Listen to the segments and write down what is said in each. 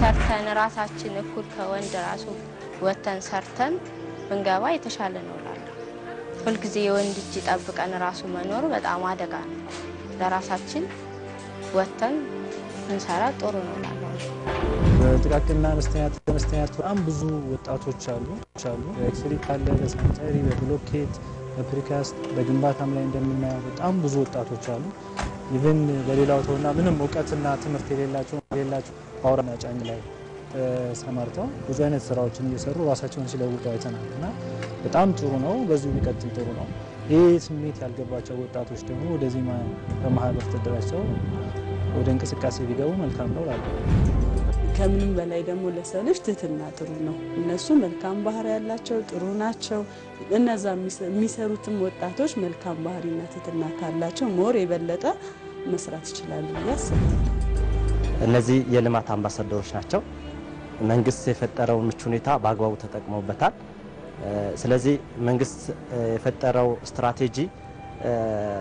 ሰርተን ራሳችን እኩል ከወንድ ራሱ ወጥተን ሰርተን ብንገባ የተሻለ ነው እላለሁ። ሁልጊዜ የወንድ እጅ ጠብቀን ራሱ መኖር በጣም አደጋ ነው። ለራሳችን ወጥተን ብንሰራ ጥሩ ነው እላለሁ። በጥቃቅንና አነስተኛ አነስተኛ በጣም ብዙ ወጣቶች አሉ አሉ በኤሌክትሪክ አለ፣ በሳኒታሪ፣ በብሎኬት፣ በፕሪካስት በግንባታም ላይ እንደምናየው በጣም ብዙ ወጣቶች አሉ። ኢቨን በሌላው ተውና ምንም እውቀትና ትምህርት የሌላቸው የሌላቸው ፓወርና ጫኝ ላይ ተሰማርተው ብዙ አይነት ስራዎችን እየሰሩ ራሳቸውን ሲለውጡ አይተናል እና በጣም ጥሩ ነው። በዚሁ ቢቀጥል ጥሩ ነው። ይህ ስሜት ያልገባቸው ወጣቶች ደግሞ ወደዚህ ማ- በማህበር ተደራጅተው ወደ እንቅስቃሴ ቢገቡ መልካም ነው እላለሁ። ከምንም በላይ ደግሞ ለሰው ልጅ ትህትና ጥሩ ነው። እነሱ መልካም ባህሪ ያላቸው ጥሩ ናቸው። እነዛ የሚሰሩትም ወጣቶች መልካም ባህሪና ትህትና ካላቸው ሞር የበለጠ መስራት ይችላሉ ብዬ አስባለሁ። እነዚህ የልማት አምባሳደሮች ናቸው። መንግስት የፈጠረውን ምቹ ሁኔታ በአግባቡ ተጠቅመውበታል። እ፣ ስለዚህ መንግስት እ፣ የፈጠረው ስትራቴጂ እ፣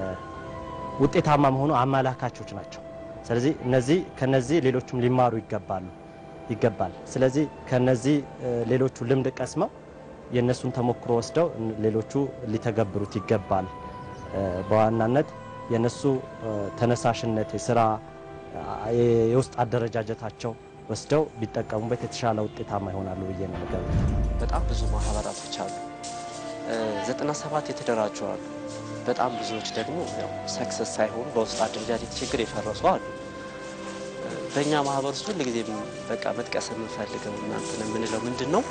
ውጤታማ መሆኑ አመላካቾች ናቸው። ስለዚህ እነዚህ ከነዚህ ሌሎቹም ሊማሩ ይገባሉ ይገባል። ስለዚህ ከነዚህ እ፣ ሌሎቹ ልምድ ቀስመው የእነሱን ተሞክሮ ወስደው እ፣ ሌሎቹ ሊተገብሩት ይገባል። እ፣ በዋናነት የእነሱ እ፣ ተነሳሽነት የስራ የ- የውስጥ አደረጃጀታቸው ወስደው ቢጠቀሙበት የተሻለ ውጤታማ ይሆናሉ ብዬ ነው የምገምተው። በጣም ብዙ ማህበራቶች አሉ። ዘጠና ሰባት የተደራጁ አሉ። በጣም ብዙዎች ደግሞ ያው ሰክሰስ ሳይሆኑ በውስጥ አደረጃጀት ችግር የፈረሱ አሉ። እ፣ በእኛ ማህበር ውስጥ ሁል ጊዜ በቃ መጥቀስ የምንፈልገው እናንትን የምንለው ምንድን ነው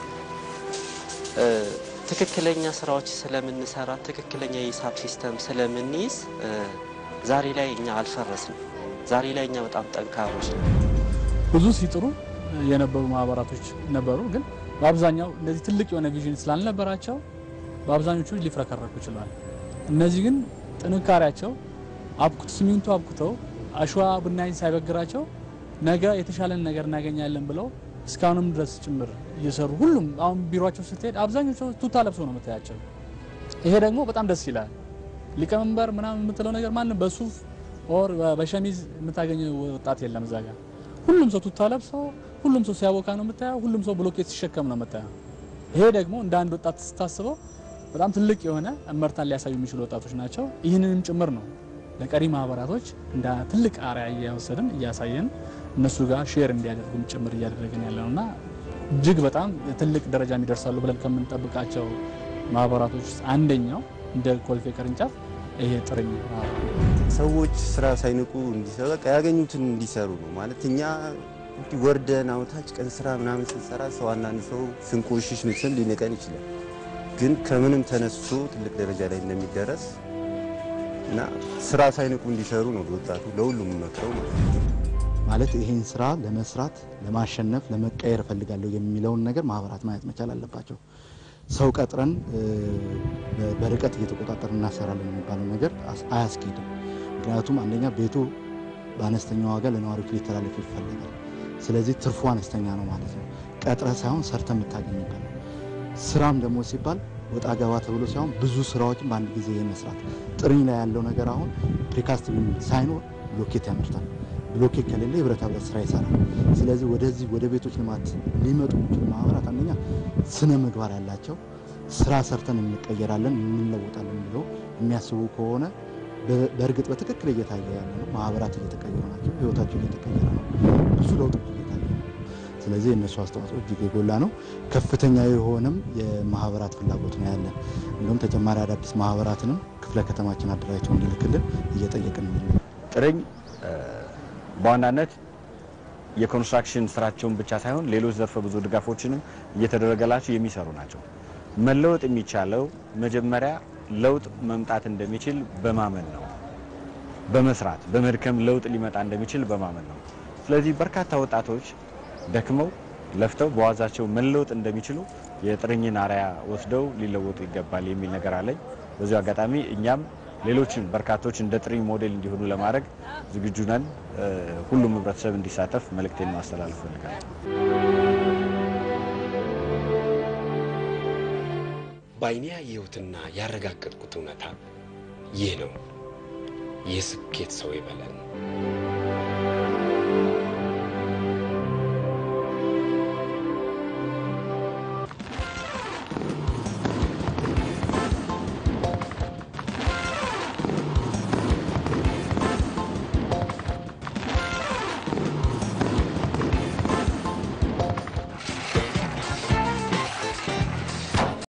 እ፣ ትክክለኛ ስራዎች ስለምንሰራ ትክክለኛ የሂሳብ ሲስተም ስለምንይዝ እ፣ ዛሬ ላይ እኛ አልፈረስንም። ዛሬ ላይ እኛ በጣም ጠንካሮች ነው። ብዙ ሲጥሩ የነበሩ ማህበራቶች ነበሩ። ግን በአብዛኛው እንደዚህ ትልቅ የሆነ ቪዥን ስላልነበራቸው በአብዛኞቹ ሊፍረከረኩ ችለዋል። እነዚህ ግን ጥንካሬያቸው አብኩት ሲሚንቶ አብኩተው አሸዋ ብናኝ ሳይበግራቸው ነገ የተሻለን ነገር እናገኛለን ብለው እስካሁንም ድረስ ጭምር እየሰሩ ሁሉም አሁን ቢሮቸው ስትሄድ አብዛኞቹ ቱታ ለብሶ ነው የምታያቸው። ይሄ ደግሞ በጣም ደስ ይላል። ሊቀመንበር ምናምን የምትለው ነገር ማንም በሱፍ ኦር በሸሚዝ የምታገኘው ወጣት የለም እዛ ጋር ሁሉም ሰው ቱታ ለብሶ ሁሉም ሰው ሲያቦካ ነው የምታየው። ሁሉም ሰው ብሎኬት ሲሸከም ነው የምታየው። ይሄ ደግሞ እንደ አንድ ወጣት ስታስበው በጣም ትልቅ የሆነ እመርታን ሊያሳዩ የሚችሉ ወጣቶች ናቸው። ይህንንም ጭምር ነው ለቀሪ ማህበራቶች እንደ ትልቅ አርያ እያወሰድን እያሳየን እነሱ ጋር ሼር እንዲያደርጉም ጭምር እያደረግን ያለ ነው እና እጅግ በጣም ትልቅ ደረጃ የሚደርሳሉ ብለን ከምንጠብቃቸው ማህበራቶች ውስጥ አንደኛው እንደ ኮልፌ ቅርንጫፍ ይሄ ጥርኝ ማህበር ነው። ሰዎች ስራ ሳይንቁ እንዲሰሩ በቃ ያገኙትን እንዲሰሩ ነው ማለት እኛ እንዲህ ወርደን አውታች ቀን ስራ ምናምን ስንሰራ ሰው አንዳንድ ሰው ስንቆሽሽ ምስል ሊንቀን ይችላል። ግን ከምንም ተነስቶ ትልቅ ደረጃ ላይ እንደሚደረስ እና ስራ ሳይንቁ እንዲሰሩ ነው ለወጣቱ ለሁሉም መክረው ማለት ነው። ማለት ይሄን ስራ ለመስራት ለማሸነፍ ለመቀየር እፈልጋለሁ የሚለውን ነገር ማህበራት ማየት መቻል አለባቸው። ሰው ቀጥረን እ፣ በ- በርቀት እየተቆጣጠር እናሰራለን የሚባለው ነገር አስ- አያስኬድም። ምክንያቱም አንደኛ ቤቱ በአነስተኛ ዋጋ ለነዋሪዎች ሊተላለፍ ይፈልጋል። ስለዚህ ትርፉ አነስተኛ ነው ማለት ነው። ቀጥረ ሳይሆን ሰርተ የምታገኝበት ነው። ስራም ደግሞ ሲባል ወጣ ገባ ተብሎ ሳይሆን ብዙ ስራዎችን በአንድ ጊዜ የመስራት ጥርኝ ላይ ያለው ነገር አሁን ፕሪካስት ሳይኖር ብሎኬት ያመርታል። ብሎኬት ከሌለ የብረታ ብረት ስራ ይሰራል። ስለዚህ ወደዚህ ወደ ቤቶች ልማት ሊመጡ የሚችሉ ማህበራት አንደኛ ስነ ምግባር ያላቸው ስራ ሰርተን እንቀየራለን እንለወጣለን ብለው የሚያስቡ ከሆነ በ- በእርግጥ በትክክል እየታየ ያለ ነው። ማህበራት እየተቀየሩ ናቸው። ህይወታቸው እየተቀየረ ነው። ብዙ ለውጦች እየታየ ነው። ስለዚህ የእነሱ አስተዋጽኦ እጅግ የጎላ ነው። ከፍተኛ የሆነም የማህበራት ፍላጎት ነው ያለን። እንዲሁም ተጨማሪ አዳዲስ ማህበራትንም ክፍለ ከተማችን አደራጅተው እንዲልክልን እየጠየቅን ነው። ጥርኝ እ፣ በዋናነት የኮንስትራክሽን ስራቸውን ብቻ ሳይሆን ሌሎች ዘርፈ ብዙ ድጋፎችንም እየተደረገላቸው የሚሰሩ ናቸው። መለወጥ የሚቻለው መጀመሪያ ለውጥ መምጣት እንደሚችል በማመን ነው። በመስራት በመድከም ለውጥ ሊመጣ እንደሚችል በማመን ነው። ስለዚህ በርካታ ወጣቶች ደክመው ለፍተው በዋዛቸው መለወጥ እንደሚችሉ የጥርኝን አርያ ወስደው ሊለወጡ ይገባል የሚል ነገር አለኝ። በዚሁ አጋጣሚ እኛም ሌሎችን በርካቶች እንደ ጥርኝ ሞዴል እንዲሆኑ ለማድረግ ዝግጁ ነን። እ፣ ሁሉም ህብረተሰብ እንዲሳተፍ መልእክቴን ማስተላለፍ ፈልጋለሁ። በዓይኔ ያየሁትና ያረጋገጥኩት እውነታ ይህ ነው። የስኬት ሰው ይበለን።